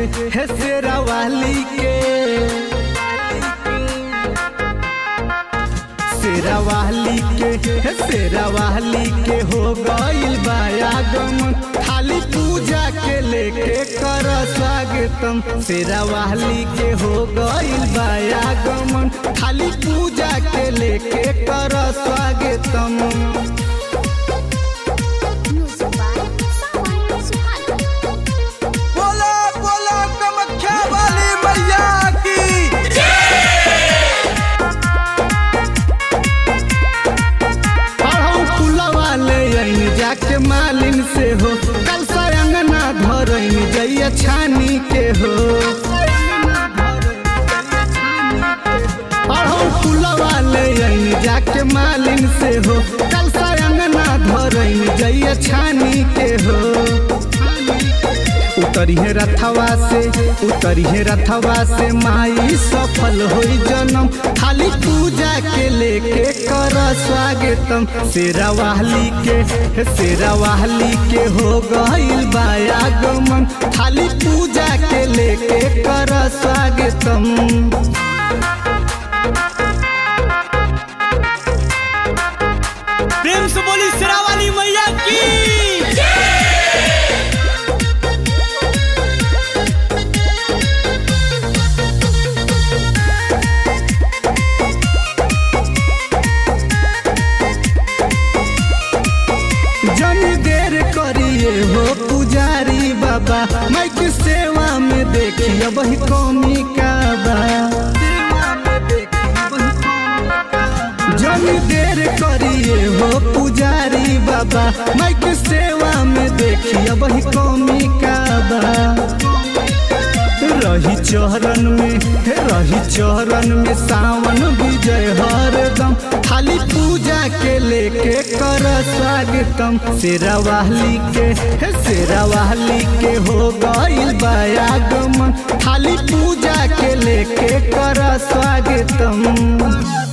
हे शेरा वाली के शेरा वाली के हे शेरा वाली के हो गइल बायागमन खाली पूजा के लेके कर स्वागतम शेरा वाली के हो गइल बायागमन खाली पूजा के लेके कर स्वागतम Music by Sawan Suhana. बोला बोला कामाख्या वाली मैया की पढ़ऊ फुलवा ले आइन जाके मालिन से हो कल से अंगना धरइन जइया छानी के हो पढ़ऊ फुलवा ले आइन जाके मालिन से हो कल से अंगना धरइन जइया छानी के हो उतरिहे रथवा से उतरिहे रथवा से माई सफल होई जन्म खाली पूजा के लेके कर स्वागतम शेरा वाली के हे शेरा वाली के हो गइल बायागमन खाली पूजा के लेके कर स्वागतम प्रेम से बोली शेरा वाली मैया की जन देर करिए हो पुजारी बाबा मैं की सेवा में देखिए वही कौमी का बा जन देर करिए हो पुजारी बाबा मैं की सेवा में देखिए वही कौमी का बा रही चरण में हे रही चरण में सावन विजय हरदम खाली पूजा के लेके कर स्वागतम शेरा वाली के हे शेरा वाली के हो गइल बायागमन खाली पूजा के लेके कर स्वागतम